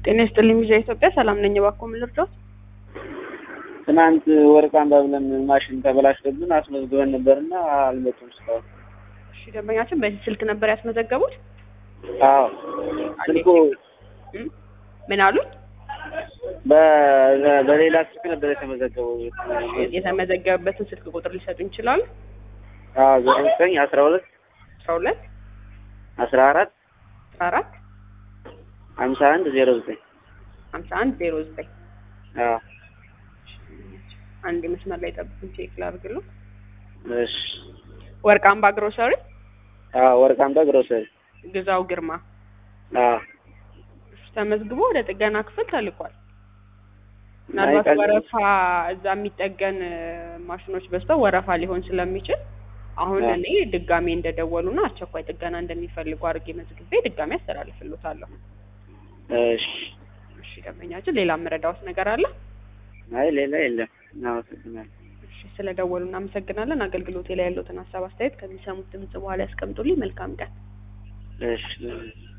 ጤና ይስጥልኝ ቪዥን ኢትዮጵያ ሰላም ነኝ። እባክዎ ምን ልርዳዎት? ትናንት ወርቅ አምባ ብለን ማሽን ተበላሽቶብን አስመዝግበን ነበርና አልመጡም እስካሁን። እሺ ደንበኛችን በዚህ ስልክ ነበር ያስመዘገቡት? አዎ ስልኩ እም? ምን አሉት? በ- በሌላ ስልክ ነበር የተመዘገበው። የተመዘገበበትን ስልክ ቁጥር ሊሰጡኝ ይችላሉ? አዎ ዜሮ ዘጠኝ አስራ ሁለት አስራ ሁለት አስራ አራት አስራ አራት ሀምሳ አንድ ዜሮ ዘጠኝ ሀምሳ አንድ ዜሮ ዘጠኝ አዎ አንድ መስመር ላይ ጠብቁኝ ቼክ ላድርግልዎ። እሺ ወርቅ አምባ ግሮሰሪ አዎ ወርቅ አምባ ግሮሰሪ ግዛው ግርማ አዎ እሺ፣ ተመዝግቦ ወደ ጥገና ክፍል ተልኳል። ምናልባት አይቀልም። ወረፋ እዛ የሚጠገን እ፣ ማሽኖች በዝተው ወረፋ ሊሆን ስለሚችል አሁን አዎ። እኔ ድጋሜ እንደደወሉና አስቸኳይ ጥገና እንደሚፈልጉ አድርጌ መዝግቤ ድጋሜ አስተላልፍልዎታለሁ። እሺ እሺ ደንበኛችን፣ ሌላ የምረዳዎት ነገር አለ? አይ ሌላ የለም። እናመሰግናለን። እሺ ስለደወሉ እናመሰግናለን። አገልግሎቴ ላይ ያለዎትን ሀሳብ አስተያየት ከሚሰሙት ድምጽ በኋላ ያስቀምጡልኝ። መልካም ቀን። እሺ